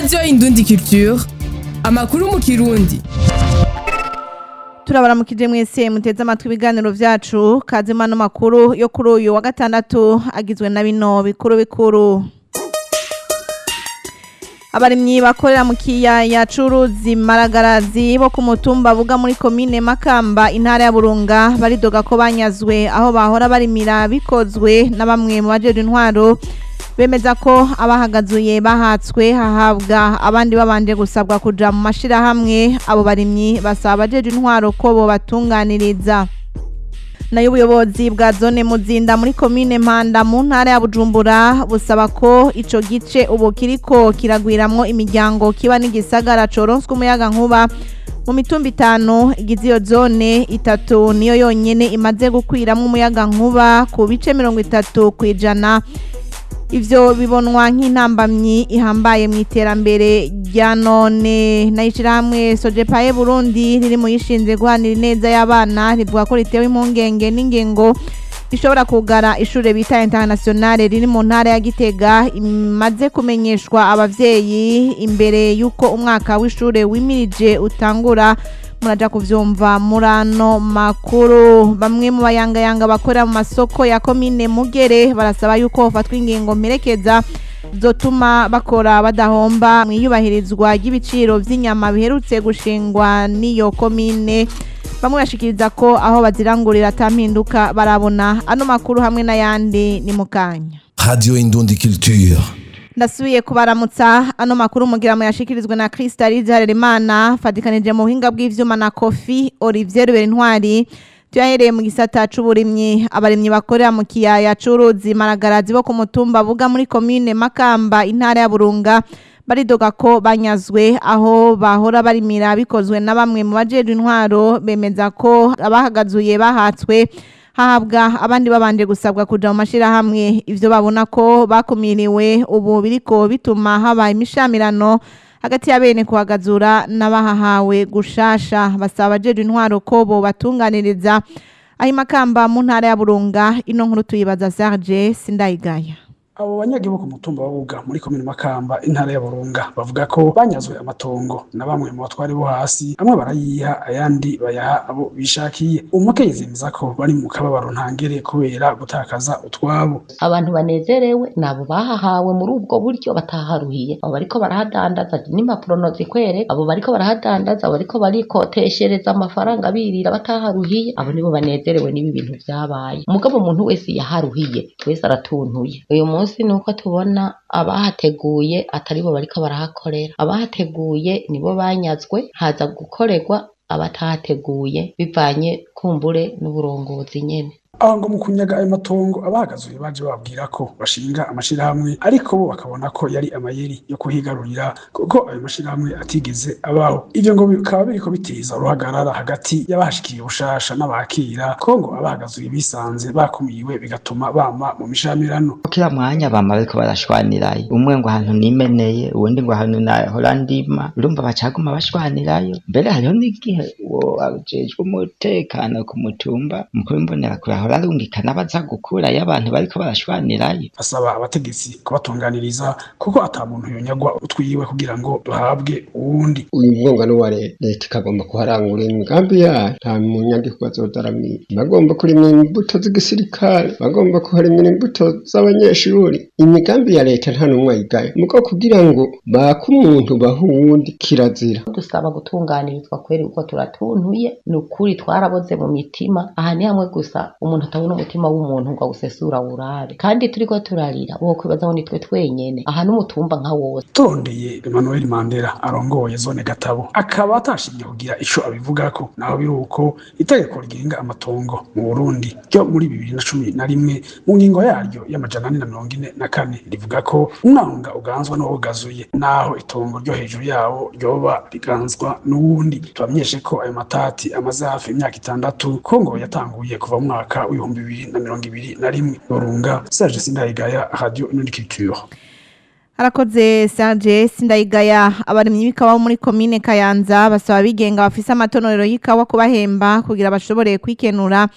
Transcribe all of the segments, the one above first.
radiyo indundi culture amakuru mu kirundi turabaramukije mwese muteze amatwi ibiganiro vyacu kazima no makuru yo kuri uyu wa gatandatu agizwe na bino bikuru bikuru abarimyi bakorera mu kiyaya c'uruzi maragarazi bo ku mutumba buga muri komine makamba intara ya burunga baridoga ko banyazwe aho bahora barimira bikozwe na bamwe mu bajejwe intwaro bemeza ko abahagazuye bahatswe hahabwa abandi babanje gusabwa kuja mu mashirahamwe abo barimyi basaba abajejwe intwaro ko bobatunganiriza nayo ubuyobozi bwa zone muzinda muri komine mpanda mu ntara ya bujumbura busaba ko ico gice ubu kiriko kiragwiramwo imiryango kiba n'igisagara coronswe umuyaga nkuba mu mitumba itanu igize iyo zone itatu niyo yonyene imaze gukwiramwo umuyaga nkuba ku bice mirongo itatu kw'ijana ivyo bibonwa nk'intambamyi ihambaye mu iterambere rya none n'ishirahamwe sojepaye burundi riri mu yishinze guhanira ineza y'abana rivuga ko ritewe impungenge n'ingingo ishobora kugara ishure bita internationale riri mu ntara ya gitega imaze kumenyeshwa abavyeyi imbere y'uko umwaka w'ishure wimirije utangura muraja kuvyumva murano makuru bamwe mu bayangayanga bakorera mu masoko ya komine mugere barasaba yuko hofatwa ingingo mperekeza zotuma bakora badahomba mwiyubahirizwa ry'ibiciro vy'inyama biherutse gushingwa n'iyo komine bamwe bashikiriza ko aho bazirangurira atampinduka barabona ano makuru hamwe n'ayandi ni mukanya Radio Indundi Culture. ndasubiye kubaramutsa ano makuru mugira mu yashikirizwe na Kristalize Harerimana fadikanije mu buhinga bw'ivyuma na Kofi Olivier Berintwari tuyahereye mu gisata c'uburimyi abarimyi bakorera mu kiyaya c'uruzi maragarazi bo ku mutumba buga muri komine Makamba intara ya Burunga baridoga ko banyazwe aho bahora barimira bikozwe na bamwe mu bajejwe intwaro bemeza ko abahagazuye bahatswe hahabwa abandi babanje gusabwa kuja mu mashirahamwe ivyo babona ko bakumiriwe ubu biriko bituma haba imishamirano hagati ya bene kuhagazura n'abahahawe gushasha basaba abajejwe intwaro ko bo batunganiriza aho imakamba mu ntara ya burunga ino nkuru tuyibaza Serge Sindayigaya abo banyagihugu ku mutumba wa Buga muri komine Makamba intara ya Burunga bavuga ko banyazwe amatongo na bamwe mu batwari bo hasi amwe barayiha ayandi bayaha abo bishakiye umukenyezi yemeza ko bari mu kababaro ntangere kubera gutakaza utwabo abantu banezerewe nabo bahahawe muri ubwo buryo bataharuhiye abo bariko barahadandaza n'impapuro nozikwereka abo bariko barahadandaza abo bariko barikoteshereza amafaranga birira bataharuhiye abo nibo banezerewe n'ibi bintu vyabaye umugabo umuntu wese yaharuhiye wese aratuntuye uyu munsi ni uko tubona abahateguye atari bo bariko barahakorera abahateguye nibo banyazwe haza gukorerwa abatahateguye bivanye kumbure n'uburongozi nyene aho ngo mu kunyaga ayo matongo abahagazuye baje bababwira ko bashinga amashirahamwe ariko bo bakabona ko yari amayeri yo kuhigarurira kuko ayo mashirahamwe atigeze abaho ivyo ngo bikaba biriko biteza uruhagarara hagati y'abahashikiriye ubushasha n'abakira ko ngo abahagazuye bisanze bakumiwe bigatuma bama mu mishamirano kila mwanya bama bariko barashwanirayo umwe ngo ahantu nimeneye uwundi ngo ahantu nahora ndima urumva bacaguma bashwanirayo mbere hariho n'igihe uwo ajejwe umutekano ku mutumba mukuru w'imbonerakure ahora arungikana baza gukurayo abantu bariko barashwanirayo asaba abategetsi kubatunganiriza kuko ata muntu yonyagwa utwiwe kugira ngo duhabwe uwundi uyu mwungano wa leta leta ikagomba kuharangura imigambi yayo nta munyagihugu azodaramira bagomba kurimira imbuto z'igisirikare bagomba kuharimira imbuto z'abanyeshuri imigambi ya leta nta n'umwe ayigayo mugo kugira ngo bake umuntu baha uwundi kirazira dusaba gutunganirizwa kweri uko turatuntuye ni ukuri twaraboze mu mitima aha ni hamwe gusa umuntu atabona umutima w'umuntu ngo awusesura wurabe kandi turiko turarira uwo kwibaza ngo nitwe twenyene aha n'umutumba nka wose tondeye Emmanuel Mandela arongoye zone Gatabo akaba atashimye kugira ico abivugako naho biri uko itegeko rigenga amatongo mu Burundi ryo muri bibiri na cumi na rimwe mu ngingo yaryo y'amajana ane na mirongo ine na kane rivuga ko umwanga uganzwa n'uwugazuye naho itongo ryo hejuru yawo ryoba riganzwa n'uwundi tubamenyeshe ko ayo matati amaze hafi imyaka itandatu ko ngo yatanguye kuva mu mwaka w'ibihumbi bibiri na mirongo ibiri na rimwe Burunga Serge Sindayigaya Radio Inundi Culture harakoze Serge Sindayigaya abarimyi b'ikawa bo muri komine Kayanza basaba abigenga bafise amatonorero y'ikawa kubahemba kugira bashobore kwikenura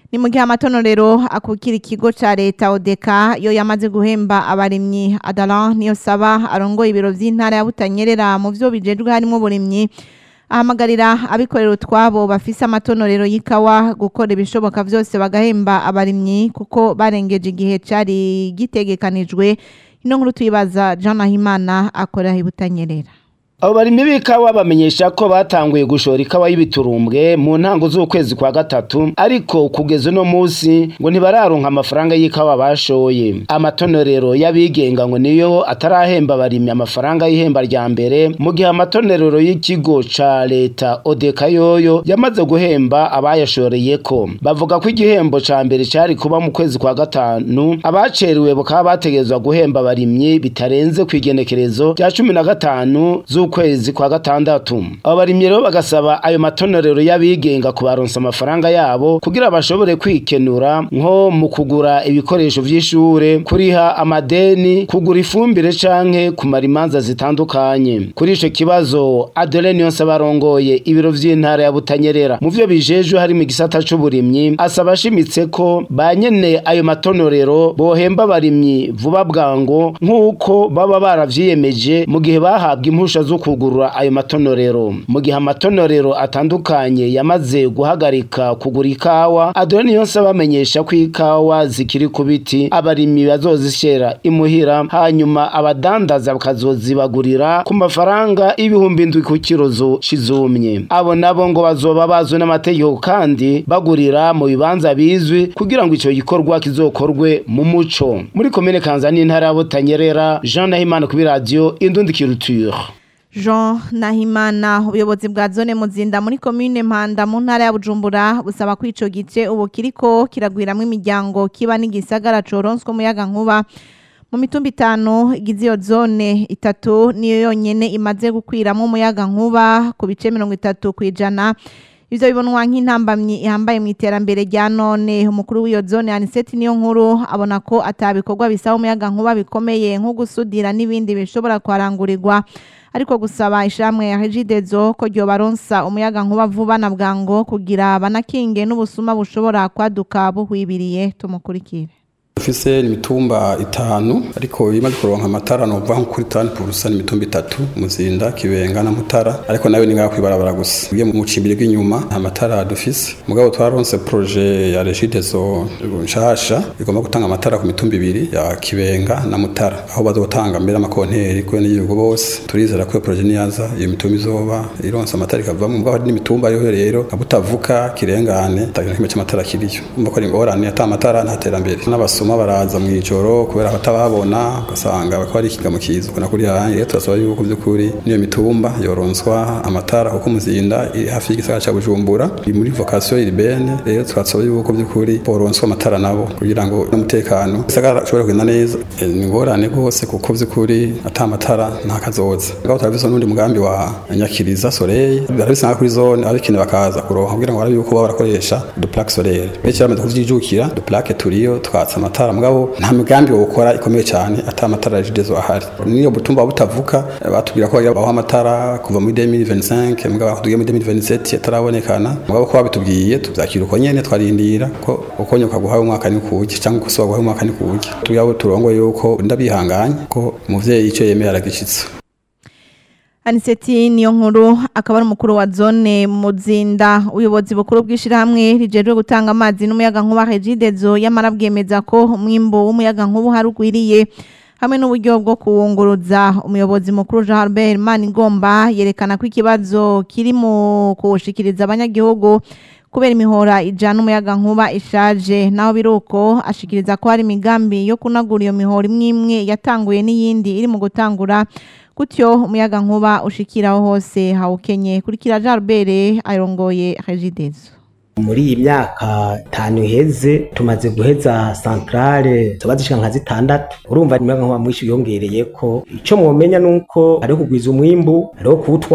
ni mu gihe amatonorero akukira ikigo ca leta odeka yo yamaze guhemba abarimyi adalan niyo saba arongoye ibiro vy'intara ya butanyerera mu vyo bijejwe harimo uburimyi ahamagarira abikorera utwabo bafise amatonorero y'ikawa gukora ibishoboka vyose bagahemba abarimyi kuko barengeje igihe cari gitegekanijwe ino nkuru tuyibaza Jean Nahimana akorera ibutanyerera abo barimyi b'ikawa bamenyesha ko batanguye gushora ikawa y'ibiturumbwe mu ntango z'ukwezi kwa gatatu ariko kugeza uno munsi ngo ntibararonka amafaranga y'ikawa bashoye amatonorero y'abigenga ngo niyo atarahemba abarimyi amafaranga y'ihemba rya mbere mu gihe amatonorero y'ikigo ca leta odeka yoyo yamaze guhemba abayashoreyeko bavuga ko igihembo ca mbere cari kuba mu kwezi kwa gatanu abacerewe bakaba bategerezwa guhemba abarimyi bitarenze kw'igenekerezo rya cumi na gatanu z'ukwezi kwa gatandatu abo barimyi rero bagasaba ayo matonorero y'abigenga kubaronsa amafaranga yabo kugira bashobore kwikenura nko mu kugura ibikoresho vy'ishure kuriha amadeni kugura ifumbire canke kumara imanza zitandukanye kuri ico kibazo Adeline yonse barongoye ibiro vy'intara ya Butanyerera mu vyo bijejwe harimo igisata c'uburimyi asaba ashimitse ko banyene ayo matonorero bohemba abarimyi vuba bwango nk'uko baba baravyiyemeje mu gihe bahabwa impusha zo kugurura ayo matonorero mu gihe amatonorero atandukanye yamaze guhagarika kugura ikawa Adeline yonse bamenyesha ko ikawa zikiri ku biti abarimyi bazozishera imuhira hanyuma abadandaza bakazozibagurira ku mafaranga ibihumbi indwi ku kirozo cizumye abo nabo ngo bazoba bazwi n'amategeko kandi bagurira mu bibanza bizwi kugira ngo ico gikorwa kizokorwe mu muco muri komine Kanzani intara ya Butanyerera Jean Nahimana kuri radio Indundi Culture Jean Nahimana ubuyobozi bwa zone muzinda muri commune Mpanda mu ntara ya Bujumbura busaba ko ico gice ubu kiriko kiragwiramwe imiryango kiba n'igisagara coronswe umuyaga nkuba mu mitumba itanu igize iyo zone itatu niyo yonyene imaze gukwiramo umuyaga nkuba ku bice mirongo itatu kwijana ivyo bibonwa nk'intambamyi ihambaye mu iterambere rya none umukuru w'iyo zone Aniseti niyo nkuru abona ko atabikorwa bisaba umuyaga nkuba bikomeye nko gusudira n'ibindi bishobora kwarangurirwa ariko gusaba ishamwe ya Regidezo ko ryo baronsa umuyaga nkuba vuba na bwango kugira banakinge n'ubusuma bushobora kwaduka buhwibiriye tumukurikire dufise imitumba itanu ariko imaze kuronka amatara nova nko kuri tani purusa imitumba itatu muzinda kibenga na mutara ariko nayo ni ngaho kwibarabara gusa ugiye mu cimbiri bw'inyuma nta matara dufise mugabo twaronse proje ya regidezo nshasha igomba gutanga amatara ku mitumba ibiri ya kibenga na mutara aho bazotanga mbere amakonteri kwe n'igihugu bose turizera ko iyo proje niyaza iyo mitumba izoba ironse amatara ikavamo mugabo hari n'imitumba yo rero abutavuka kirengane atakintu kimwe cy'amatara kiriyo umva ko ari ingorane ata amatara nta terambere n'abasuma baraza mu ijoro kubera batababona ugasanga bako ari ikigamo kiza ukona kuri yanjye rero turasaba yuko by'ukuri niyo mitumba yoronswa amatara kuko muzinda iri hafi y'igisagara cya bujumbura iri muri vocation urbaine rero twasaba yuko by'ukuri boronswa amatara nabo kugira ngo n'umutekano igisagara ushobore kugenda neza Eh, ni ingorane rwose kuko by'ukuri ata amatara nta kazoza ngaho turabisa n'undi mugambi wa nyakiriza soleil barabisanga kuri zone abikeneye bakaza kuronka kugira ngo barabe yuko baba barakoresha duplaque solaire benshi bamaze kuvyijukira duplaque turiyo twatsa amatara mugabo nta migambi wo gukora ikomeye cyane ata amatara ya jidezo ahari niyo butumba butavuka eh, batubwira ko bagira baho amatara kuva muri 2025 mugabo tugiye muri 2027 atarabonekana mugabo ko babitubwiye tuvyakira uko nyene twarindira ko uko nyoka guhaye umwaka ni kuki cyangwa ko guhaye umwaka ni kuki tugabo turongo yuko ndabihanganye ko umuvyeyi ico yemeye aragishitsa Aniseti niyo nkuru akaba ari umukuru wa zone muzinda ubuyobozi bukuru bw'ishirahamwe rijejwe gutanga amazi n'umuyaga nkuba Regidezo yamara bwemeza ko umwimbo w'umuyaga nkuba harugwiriye hamwe n'uburyo bwo kuwunguruza umuyobozi mukuru Jean Albert Manigomba yerekana ko ikibazo kiri mu kuwushikiriza abanyagihugu kubera imihora ijana umuyaga nkuba ishaje naho biruko ashikiriza ko hari imigambi yo kunagura iyo mihora imwe imwe yatanguye n'iyindi iri mu gutangura gutyo umuyaga nkuba ushikiraho hose hawukenye kurikira Jean Albert arongoye Regidezo muri iyi myaka itanu iheze tumaze guheza santrale zoba zishika nka zitandatu urumva umuyaga nkuba mwinshi yongereye ko ico mwomenya nuko hariho kugwiza umwimbu hariho kuwutwara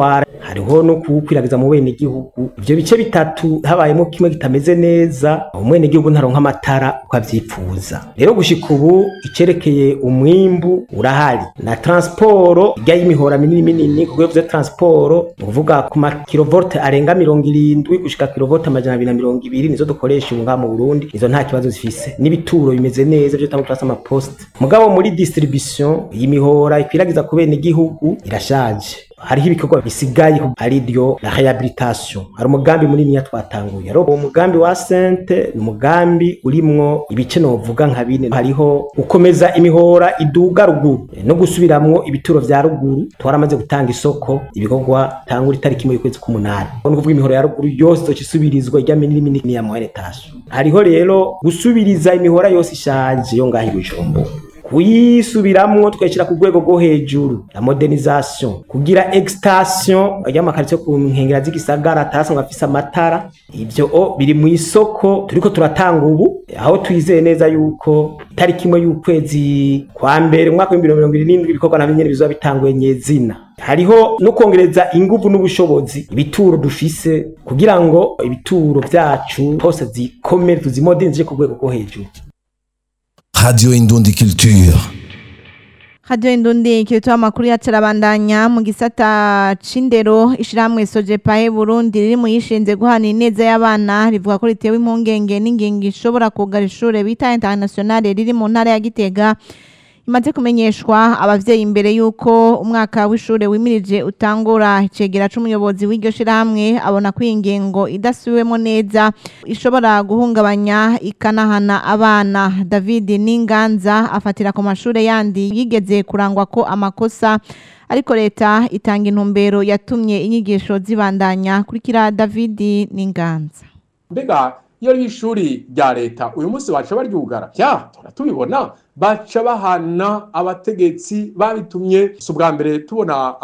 hariho no kuwukwiragiza mu bene gihugu ivyo bice bitatu habayemo kimwe kitameze neza umwene gihugu ntaronka amatara uko avyipfuza rero gushika ubu icerekeye umwimbu urahari na transporo ijya y'imihora minini minini ku rwego vya transporo ni ukuvuga ku makilovolte arenga mirongo irindwi gushika kilovolte amajana abiri na mirongo ibiri nizo dukoresha ubu ngaha mu burundi izo nta kibazo zifise n'ibituro bimeze neza vyo tamo turasa amaposte mugabo muri distribution y'imihora ikwiragiza ku bene gihugu irashaje hariho ibikorwa bisigaye ari ryo la rehabilitation hari umugambi munini twatanguye rero uwo mugambi wa sente ni umugambi urimwo ibice novuga nka bine hariho gukomeza imihora iduga ruguru no gusubiramwo ibituro vya ruguru twaramaze gutanga isoko ibikorwa tangura itariki imwe y'ukwezi k'umunani ni ukuvuga imihora ya ruguru yose izoca isubirizwa ijya minini minini ya mohenetation hariho rero gusubiriza imihora yose ishaje yo ngaho i bujumbura kuyisubiramwo tukayishyira ku rwego rwo hejuru la modernisation kugira extension y'amakaritsiye ku nkengera z'igisagara atasanzwe afise amatara ivyo o biri mu isoko turiko turatanga ubu aho twizeye neza yuko itariki imwe y'ukwezi kwa mbere umwaka w'ibihumbi mirongo irindwi ibikorwa navyo nyene bizoba bitanguye nyezina hariho no kongereza inguvu n'ubushobozi ibituro dufise kugira ngo ibituro vyacu hose zikomere tuzimodernije ku rwego rwo hejuru Radio Indundi Culture. Radio Indundi kiritoa amakuru yacarabandanya mu gisata c'indero ishiramwe Sojepae Burundi riri mu yishinze guhana ineza y'abana rivuga ko ritewe impungenge n'ingingo ishobora kugara ishure bita international riri mu ntara ya Gitega imaze kumenyeshwa abavyeyi imbere yuko umwaka w'ishure wimirije utangura icegera c'umuyobozi w'iryo shirahamwe abona ko iyi ngingo idasubiwemo neza ishobora guhungabanya ikanahana abana David Ninganza afatira ku mashure yandi yigeze kurangwa ko amakosa ariko leta itanga intumbero yatumye inyigisho zibandanya kurikira David Ninganza mbega iyo ari ishuri rya leta uyu munsi baca baryugara ya turatubibona baca bahana abategetsi babitumye si ubwa mbere tubona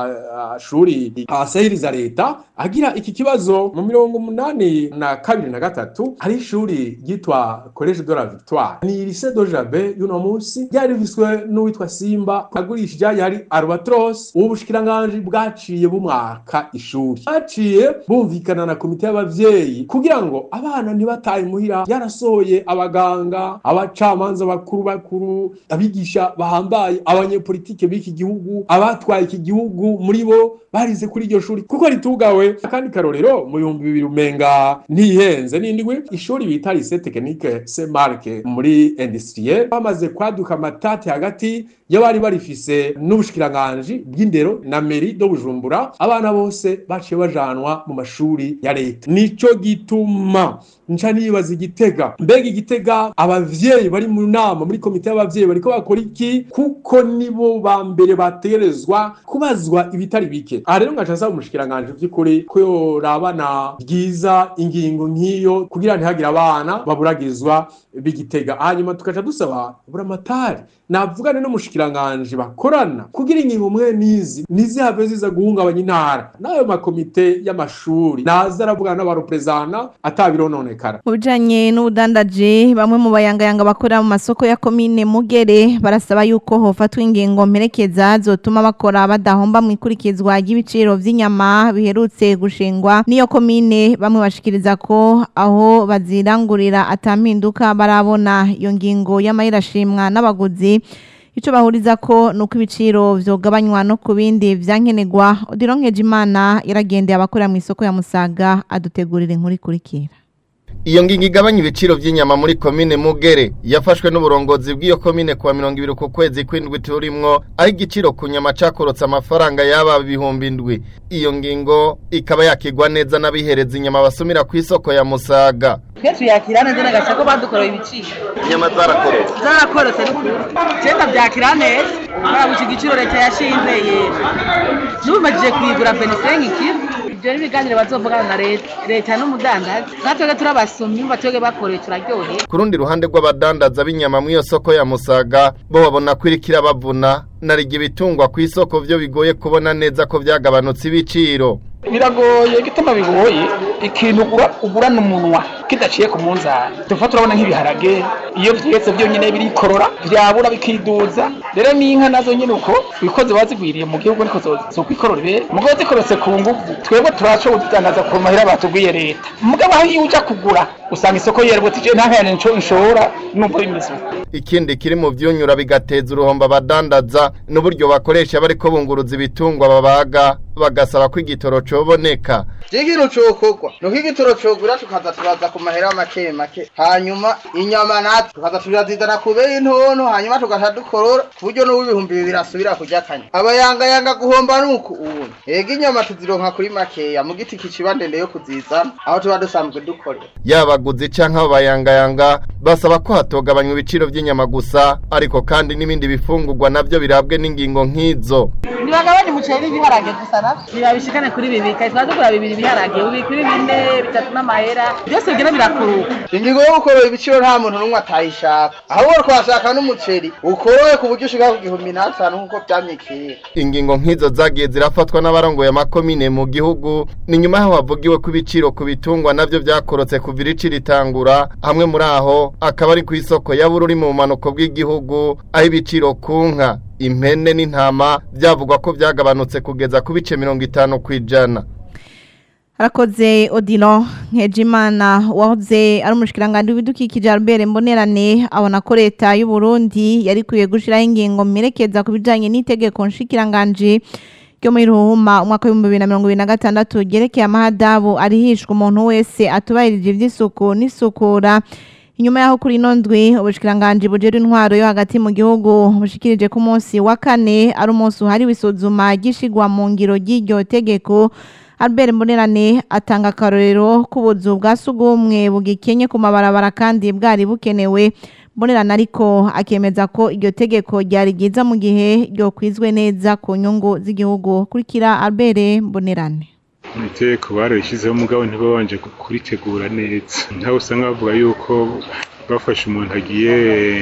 amashuri asahiriza leta agira iki kibazo mu mirongo umunani na kabiri na gatatu hari ishuri ryitwa college de la victoire ni lycée de jabe y'uno munsi ryari rifiswe n'uwitwa simba agurishije yari albatros ubu bushikiranganji bwaciye bumwaka ishuri baciye bumvikana na komite y'abavyeyi kugira ngo abana ntibataye muhira yarasohoye abaganga abacamanza bakuru bakuru abigisha bahambaye abanyepolitike b'iki gihugu abatwaye iki gihugu muri bo barize kuri iryo shuri kuko ritugawe akandi karorero mu bihumbi bibiri umenga ntihenze n'indwi ishuri bita lycée technique Saint Marc muri industriel bamaze kwaduka amatati hagati y'abari barifise n'ubushikiranganji bw'indero na meri do bujumbura abana bose baciye bajanwa mu mashuri ya leta nico gituma nca nibaza igitega mbega igitega abavyeyi bari mu nama muri komite y'abavyeyi bariko bakora iki kuko nibo ba mbere bategerezwa kubazwa ibitari bike aha rero ngaca nsaba umushikiranganji vy'ukuri ko yorabana bwiza ingingo nk'iyo kugira ntihagire abana baburagizwa b'igitega hanyuma tukaca dusaba buramatari navugane n'umushikiranganji bakorana kugira ingingo mwe nizi ntizihave ziza guhungabanya intara n'ayo makomite y'amashuri naza aravugana n'abareprezana atabirononekara mu bijanye n'ubudandaji bamwe mu bayangayanga bakorera mu masoko ya komine Mugere barasaba yuko hofatwa ingingo mperekeza zotuma bakora badahomba mu ikurikizwa ry'ibiciro vy'inyama biherutse gushingwa niyo komine bamwe bashikiriza ko aho bazirangurira atampinduka barabona iyo ngingo y'amahirashimwa n'abaguzi ico bahuriza ko nuko ibiciro vyogabanywa no ku bindi vyankenerwa Odironkeje Imana yaragendeye abakorera mu isoko ya Musaga adutegurira inkuru ikurikira Iyo ngingo igabanya ibiciro vy'inyama muri komine Mugere yafashwe n'uburongozi bw'iyo komine kuwa 20 ku kwezi kw'indwi turimwo aho igiciro ku nyama cakorotse amafaranga yaba ibihumbi indwi iyo ngingo ikaba yakigwa neza n'abihereza inyama basumira ku isoko ya Musaga twe tuyakira neza n'agace ko badukoreye ibiciro inyama zarakorotse zarakorotse n'ukuri cyenda byakira neza barabuca igiciro leta yashinze yera n'ubimajije kuyigura venisengi kiro ibyo ni ibiganiro bazovugana na leta leta n'umudandazi natwebwe turabasumyi batwebwe bakoreye turaryohe ku rundi ruhande rw'abadandaza b'inyama mu iyo soko ya Musaga bo babona ko iriko irabavuna narigi ibitungwa ku isoko vyo bigoye kubona neza ko vyagabanutse ibiciro biragoye gituma bigoye ikintu ugura ugurana umunwa kidaciye ku munzani tuva turabona nk'ibiharage iyo vyetse byonyine birikorora vyabura bikiduza rero n'inka nazo nyine uko bikoze bazigwiriye mu gihugu niko zokwikorora ibere mugabo zikorotse ku nguvu twebwe turashoboye kudandaza ku mahera batubwiye leta mugabo aho iyo uja kugura usanga isoko yerebutse je nta nkayane nco nshora numva bimeze ikindi kiri mu vyunyura bigateza uruhombo abadandaza n'uburyo bakoresha bariko bunguruza ibitungwa babaga bagasaba ko igitoro coboneka Ikintu cokorwa nuko igitoro cogura tukaza turaza ku mahera make make hanyuma inyama natwe tukaza turazizana ku bei ntono hanyuma tugaca dukorora ku buryo n'uw'ibihumbi bibiri asubira kurya kanya abayangayanga guhomba nuku ubu ega inyama tuzironka kuri makeya mu giti kiciba ndende yo kuzizana aho tuba dusanzwe dukorera yabaguzi canke abayangayanga basaba ko hatogabanywa ibiciro vy'inyama gusa ariko kandi n'ibindi bifungurwa navyo birabwe n'ingingo nk'izo ntibagabanye umuceri n'ibiharage gusa navyo ntibabishikane kuri bibiri kare tuba dukora bibiri ibiharage ubi kuri bine bitatu n'amahera byose bigira birakuruka ingingo yo gukorora ibiciro nta muntu n'umwe atayishaka ahubwo twashaka n'umuceri ukoroye ku buryo ushika ku gihumbi n'atanu nk'uko vyamye kera ingingo nk'izo zagiye zirafatwa n'abarongoye amakomine mu gihugu ni nyuma yaho havugiwe ko ibiciro ku bitungwa navyo vyakorotse kuva irici ritangura hamwe muri aho akaba ari ku isoko ya bururi mu bumanuko bw'igihugu aho ibiciro ku nka impene n'intama byavugwa ko byagabanutse kugeza ku bice mirongo itanu ku ijana Harakoze Odilo Nkejimana wahoze ari umushikiranganje w'ibidukikije Albert Mbonerane abona ko leta y'u Burundi yari kuye gushiraho ingingo merekeza ku bijanye n'itegeko nshikiranganje ryo muri ruhuma umwaka w'ibihumbi bibiri na mirongo ibiri na gatandatu ryerekeye amahadabu arihishwa umuntu wese atubahirije ivy'isuku n'isukura inyuma yaho kuri ino ndwi ubushikiranganje bujejwe intwaro yo hagati mu gihugu bushikirije ku munsi wa kane ari umunsi uhariwe isuzuma gishigwa mu ngiro ry'iryo tegeko Albert Mbonerane atanga akarorero k'ubuzu bwa sugumwe bugikenye ku mabarabara kandi bwari bukenewe Mbonerane ariko akemeza ko iryo tegeko ryari ryiza mu gihe ryokwizwe neza ku nyungu z'igihugu kurikira Albert Mbonerane iteko barayishyizeho umugabo ntibabanje kuritegura neza ntawe usanga bavuga yuko bafashe umuntu agiye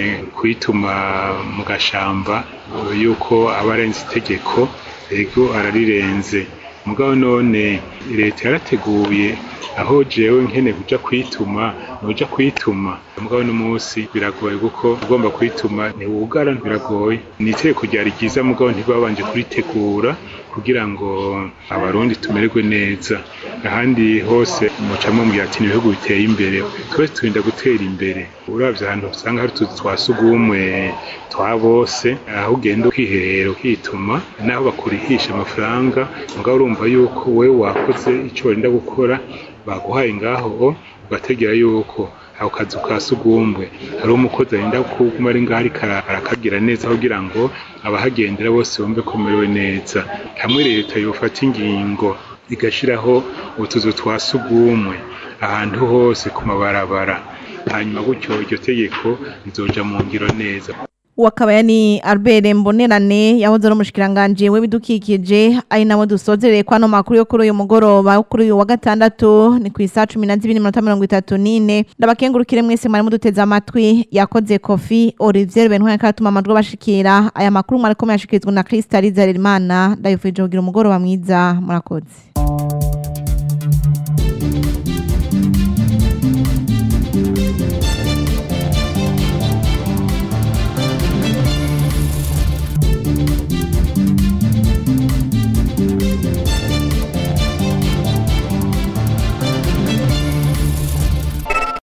kwituma mu gashamba yuko aba arenze itegeko ego ararirenze mugabo none leta yarateguye aho jewe nkene kuja kwituma nuja kwituma mugabo no munsi biragoye kuko ugomba kwituma ntiwugara biragoye ni itegeko ryari ryiza mugabo ntibabanje kuritegura kugira ngo abarundi tumererwe neza ahandi hose mucamo mbwira ati ibihugu biteye imbere twese turinda gutera imbere uravye ahantu usanga hari utuzu twa sugumwe twa bose aho ugenda ukiherera ukituma naho bakurihisha amafaranga mugabo urumva yuko wewe wakoze ico warinda gukora baguhaye ngaho ugategera yuko ako kazu ka sugumwe hari umukozi arinda kuguma ari ngaho ariko arakagira neza kugira ngo abahagendera bose bumve ko merewe neza hamwe leta yofata ingingo igashiraho utuzu twa sugumwe ahantu hose ku mabarabara hanyuma gutyo iryo tegeko rizoja mu ngiro neza Wakabaya ni Albert Mbonerane yahoze ari umushikiranganje w'ibidukikije ari nawe dusozereye kwa no makuru yo kuri uyu mugoroba kuri uyu wa gatandatu ni ku isa 12:34 ndabakengurukire mwese mwari muduteze amatwi yakoze Kofi Olivier Bentware katuma amajwi bashikira aya makuru mwari ko yashikirizwa na Crystal Zarerimana ndayifuje kugira umugoroba mwiza murakoze